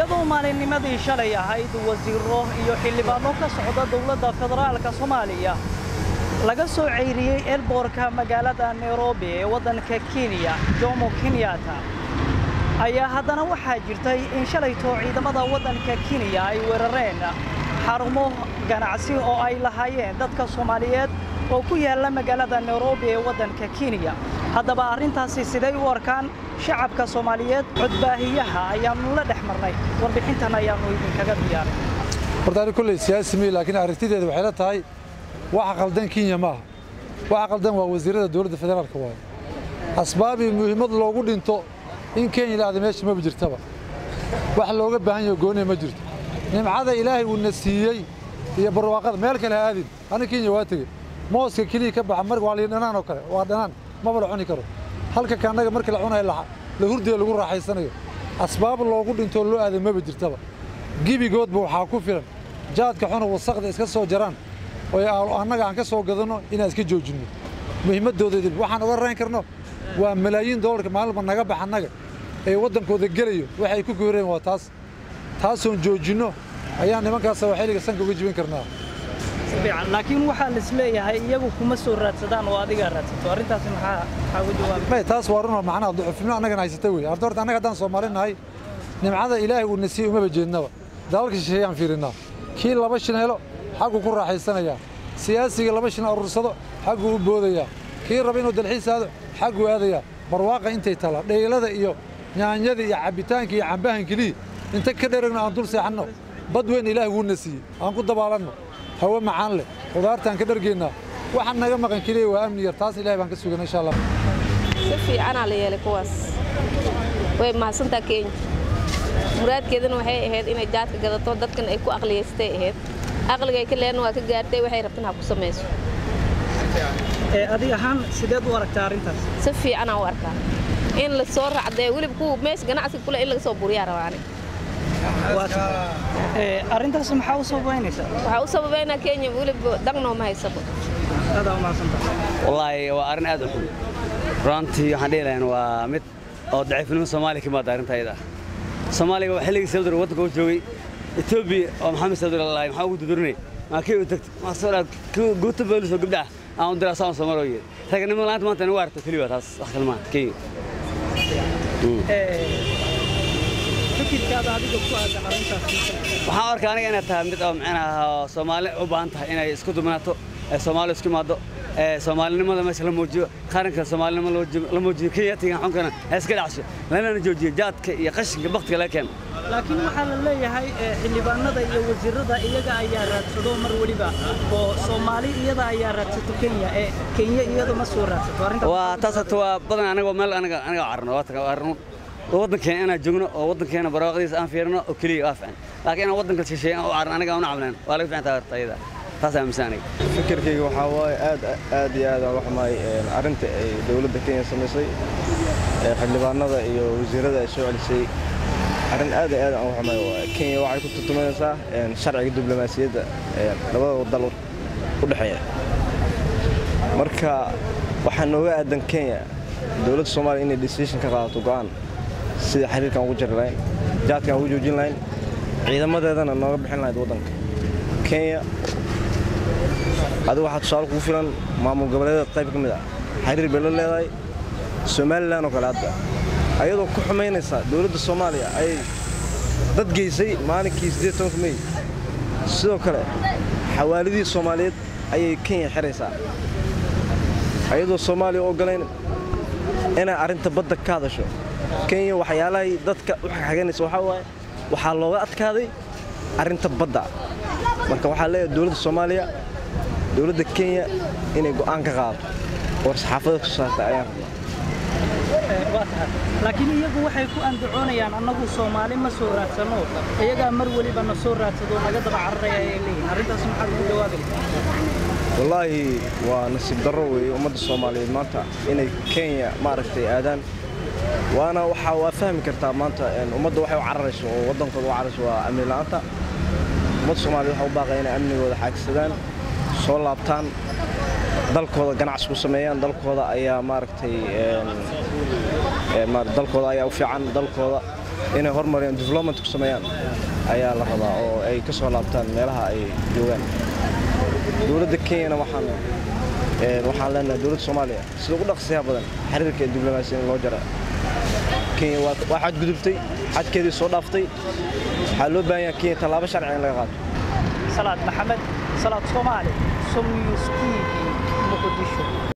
iyadoo maalinnimadii shalay ahayd wasiiro iyo xildhibaanno ka socda dowladda federaalka soomaaliya laga soo ceyriyey elboorka magaalada nairobi ee waddanka kenya jomo kenyatta ayaa haddana waxaa jirtay in shalaytoo ciidamada waddanka kenya ay weerareen xarumo ganacsi oo ay lahaayeen dadka soomaaliyeed oo ku yaalla magaalada nairobi ee waddanka kenya haddaba arrintaasi siday u arkaan shacabka soomaaliyeed codbaahiyaha ayaannu la dhex marnay warbixintan ayaannu idinkaga diyaaray horta ani kolley siyaasi mii laakiin aragtideeda waxay la tahay waxa qaldan kenya maaha waxa qaldan waa wasiirada dowladda federaalka waaye asbaabii muhiimad loogu dhinto in kenya la aada meesha maba jirtaba wax looga baahan yaho gooniya ma jirto nimcada ilaahay uuna siiyey iyo barwaaqada meel kale ha aadin ani kenya waa tegey mooska keliya ka baxa mar waa liin dhanaan oo kale waa dhanaan maba la cuni karo halka kaannaga markii la cunayo la hurdiya lagu raaxaysanayo asbaab loogu dhintoo loo aaday maba jirtaba gebigoodba waxaa ku filan jaadka xuna wasaqda iska soo jaraan oo annaga aan ka soo gadanno inaan iska joojinno muhiimaddooda idin waxaan oga rayn karno waa malaayiin doolarka maalinba naga bax annaga ee waddankooda gelayo waxay ku gooreen waa taas taasoon joojinno ayaan nimankaasa waxayliga sanka uga jibin karnaa laakiin waxaa lis leeyahay iyagu kuma soo raadsadaan oo adigaa raadsato arrintaasi maxaa maxaa uga jawaabay may taas waa runoo macnaha ducufnimo annagana haysata wey horta horta annaga haddaan soomaali nahay nimcada ilaahay uu na siiyey umaba jeednaba dalalka shisheeyaan fiirinnaa kii laba shin helo xagguu ku raaxaysanayaa siyaasiga laba shin aruursado xagguu u boodayaa kii raba inuu dalxiis aado xagguu aadayaa barwaaqa intay tala dheylada iyo nyaanyada iyo cabbitaanka iyo cambahan keliya inta ka dheragno aan dul seexanno bad weyn ilaahay wuuna siiyey aan ku dabaalanno hawo macaan leh khudaartaan ka dhargeennaa waxaan naga maqan keliya waa amni yar taas ilahay baan ka sugana insha allah si fiicanaa la yeelay kuwaas way mahadsantaa kenya muraadkeedana waxay ahayd inay jaadka gadato dadkan ay ku aqliyaystay ahayd aqligay ka leena waa ka gaartay waxay rabtan ha ku samayso adig ahaan sideed u aragtaa arrintaas si fiicanaa u arkaa in la soo raacdee weliba kuwa meesha ganacsiga kule in laga soo buriyaa rabaani arrintaas maxaa u sababaynaysaa waxaa u sababaynaa kenya weliba dangnoo ma haysabo adaa umahadsantahay wallaahi waa arrin aad u xun runtii waxaan dhihi lahayn waa mid oo daciifnimo soomaaliya ka imaada arrinta ayada soomaaliga waa xilligii sabdur waddanka u joogay etoobiya oo maxamed sabdur lalahay maxaa ugu dudurinay maa kii u tagta maa soo dhaad guuta boolis oo gabdhaha aan u diraa saan soomaaliya yeed raganimada laanta maanta nagu aragto keliya taas wax kale maa kenya fikirkaada adiga ku aadan arrintaas waxaan arkaa aniga inay tahay mid oo macnaha soomaali u baahan tahay inay isku duminaato ee soomaali isku imaado ee soomaalinimada meesha la muujiyo qaranka soomaalinimo la muujiyo kenyatiga xunkana ee iska dhacsho lamana joojiyo jaadka iyo qashinka baktiga laga keeno laakiin waxaa la leeyahay xildhibaanada iyo wasiirada iyaga ayaa raadsado mar weliba oo soomaali iyada ayaa raadsato kenya ee kenya iyadu ma soo raadsato arrintaas waa taas hata waa badan aniga meel aniga aniga carno waa taga arno waddankeena inaan joogno oo waddankeena barwaaqadiisa aan fiirino oo keliya waa fiican laakiin inaan waddanka shisheeye aan u carno aniga aan u cabnayn waa laga fiican tahay horta iyada taas aaminsan aniga fikirkayga waxaa waaye aad aad iyo aad aan uga xumaay arrinta ay dowladda kenya samaysay xildhibaanada iyo wasiirada ay soo celisay arrin aad iyo aad aan uga xumaay waaye kenya waxay ku turtumanaysaa sharciga diblomaasiyadda labada dal u dhexeeya marka waxaa nooga aadan kenya dowladda soomaaliya inay decision ka qaadato go'aan sida xiriirkan ugu jari lahayn jaadkan ugu joojin lahayn ciidamadeedana nooga bixin lahayd waddanka kenya adigu waxaa tusaale kugu filan maamul goboleedeed qayb ka mid ah xiriir bay la leedahay somalilan oo kale hadda ayadoo ku xumaynaysa dowladda soomaaliya ayay dad geysay maalinkii siddeed tobanka mey sidoo kale xawaalidii soomaaliyeed ayay kenya xiraysaa ayadoo soomaaliya u ogolayn inay arrinta badda ka hadasho kenya waxyaalahay dadka u xagxaganaysa waxaa waaye waxaa looga adkaaday arrinta badda marka waxaa leeyahay dowladda soomaaliya dowladda kenya inay go'aan ka qaadato oo saxaafada ku saarta ayaan waa tahay laakiin iyagu waxay ku andacoonayaan annagu soomaali ma soo raadsano iyagaa mar weliba na soo raadsado naga daba cararaya ayay leeyihin arrintaas maxaad ugu jawaabaysaa wallaahi waa nasiib darro weeye ummadda soomaaliyeed maanta inay kenya maaragtay aadaan waana waxaa waa fahmi kartaa maanta ummadda waxay u cararayso oo waddankooda u cararayso waa amni la'aanta ummadda soomaaliyeed waxaa u baaqaya inay amnigooda xaagsadaan soo laabtaan dalkooda ganacsi ku sameeyaan dalkooda ayaa maaragtay dalkooda ayaa u fiican dalkooda inay hormariyaan development ku sameeyaan ayaa la rabaa oo ay ka soo laabtaan meelaha ay joogaan dowladda kenyana waxaan waxaan leenahay dowladda soomaaliya sida ugu dhaqsiyaha badan xiriirka diblomaasiya in loo jara kenya waa xadgudubtay xadkeedii soo dhaaftay waxaa loo baahan yahay kenya tallaabo sharci in laga qaato salaad maxamed salaad soomaali som news t v muqdisho